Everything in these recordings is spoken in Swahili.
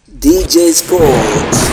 DJ Sports.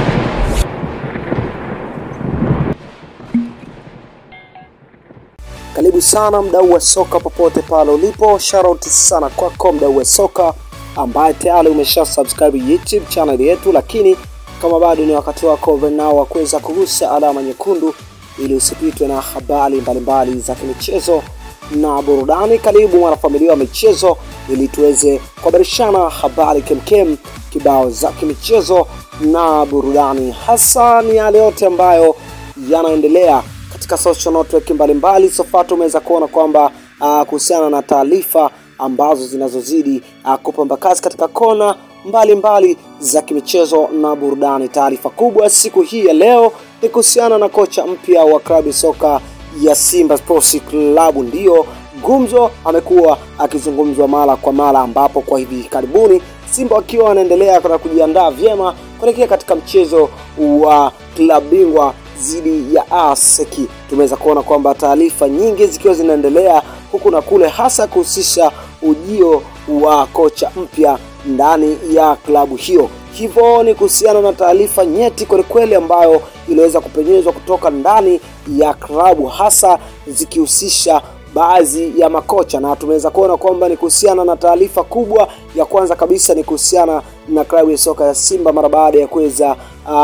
Karibu sana mdau wa soka popote pale ulipo, shoutout sana kwako mdau wa soka ambaye tayari umesha subscribe YouTube channel yetu, lakini kama bado ni wakati wako nao wa kuweza kugusa alama nyekundu ili usipitwe na habari mbalimbali za kimichezo na burudani. Karibu mwanafamilia wa michezo, ili tuweze kuhabarishana habari kemkem kibao za kimichezo na burudani, hasa ni yale yote ambayo yanaendelea katika social network mbalimbali. Sofa tumeweza kuona kwamba uh, kuhusiana na taarifa ambazo zinazozidi uh, kupamba kazi katika kona mbalimbali mbali za kimichezo na burudani. Taarifa kubwa siku hii ya leo ni kuhusiana na kocha mpya wa klabu soka ya Simba Sports Club. Ndiyo gumzo amekuwa akizungumzwa mara kwa mara, ambapo kwa hivi karibuni Simba wakiwa wanaendelea na kujiandaa vyema kuelekea katika mchezo wa klabu bingwa dhidi ya ASEC. Tumeweza kuona kwamba taarifa nyingi zikiwa zinaendelea huku na kule, hasa kuhusisha ujio wa kocha mpya ndani ya klabu hiyo. Hivyo ni kuhusiana na taarifa nyeti kwelikweli ambayo iliweza kupenyezwa kutoka ndani ya klabu, hasa zikihusisha baadhi ya makocha, na tumeweza kuona kwamba ni kuhusiana na taarifa kubwa ya kwanza kabisa ni kuhusiana na klabu ya soka ya Simba mara baada ya kuweza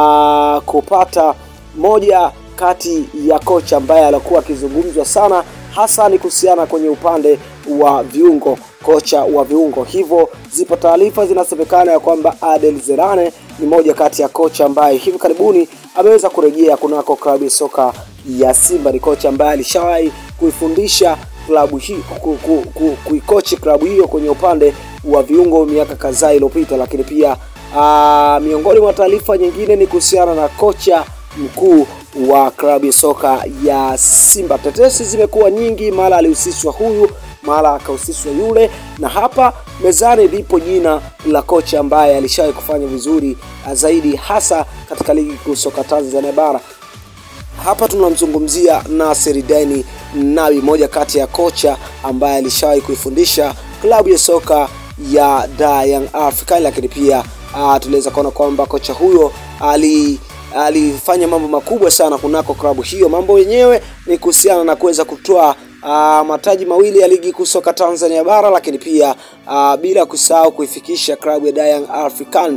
uh, kupata moja kati ya kocha ambaye alikuwa akizungumzwa sana hasa ni kuhusiana kwenye upande wa viungo, kocha wa viungo. Hivyo zipo taarifa zinasemekana ya kwamba Adel Zerane ni moja kati ya kocha ambaye hivi karibuni ameweza kurejea kunako klabu ya soka ya Simba. Ni kocha ambaye alishawahi kuifundisha klabu hii ku, ku, ku, kuikochi klabu hiyo kwenye upande wa viungo miaka kadhaa iliyopita, lakini pia aa, miongoni mwa taarifa nyingine ni kuhusiana na kocha mkuu wa klabu ya soka ya Simba. Tetesi zimekuwa nyingi, mara alihusishwa huyu, mara akahusishwa yule, na hapa mezani lipo jina la kocha ambaye alishawahi kufanya vizuri zaidi, hasa katika ligi kuu soka Tanzania bara. Hapa tunamzungumzia Nasir Deni Nabi, moja kati ya kocha ambaye alishawahi kuifundisha klabu ya soka ya Da Young African, lakini pia uh, tuliweza kuona kwamba kocha huyo ali alifanya mambo makubwa sana kunako klabu hiyo. Mambo yenyewe ni kuhusiana na kuweza kutoa uh, mataji mawili ya ligi kuu soka Tanzania bara, lakini pia uh, bila kusahau kuifikisha klabu ya Young African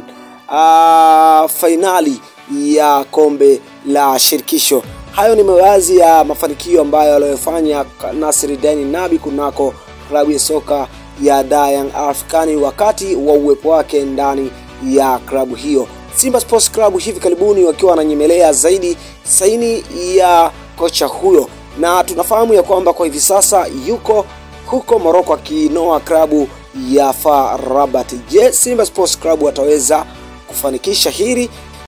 uh, fainali ya kombe la shirikisho. Hayo ni baadhi ya mafanikio ambayo aliyofanya Nasir Deni Nabi kunako klabu ya soka ya Young African wakati wa uwepo wake ndani ya klabu hiyo. Simba Sports Club hivi karibuni wakiwa wananyemelea zaidi saini ya kocha huyo, na tunafahamu ya kwamba kwa hivi sasa yuko huko Morocco akiinoa klabu ya FAR Rabat. Je, Simba Sports Club wataweza kufanikisha hili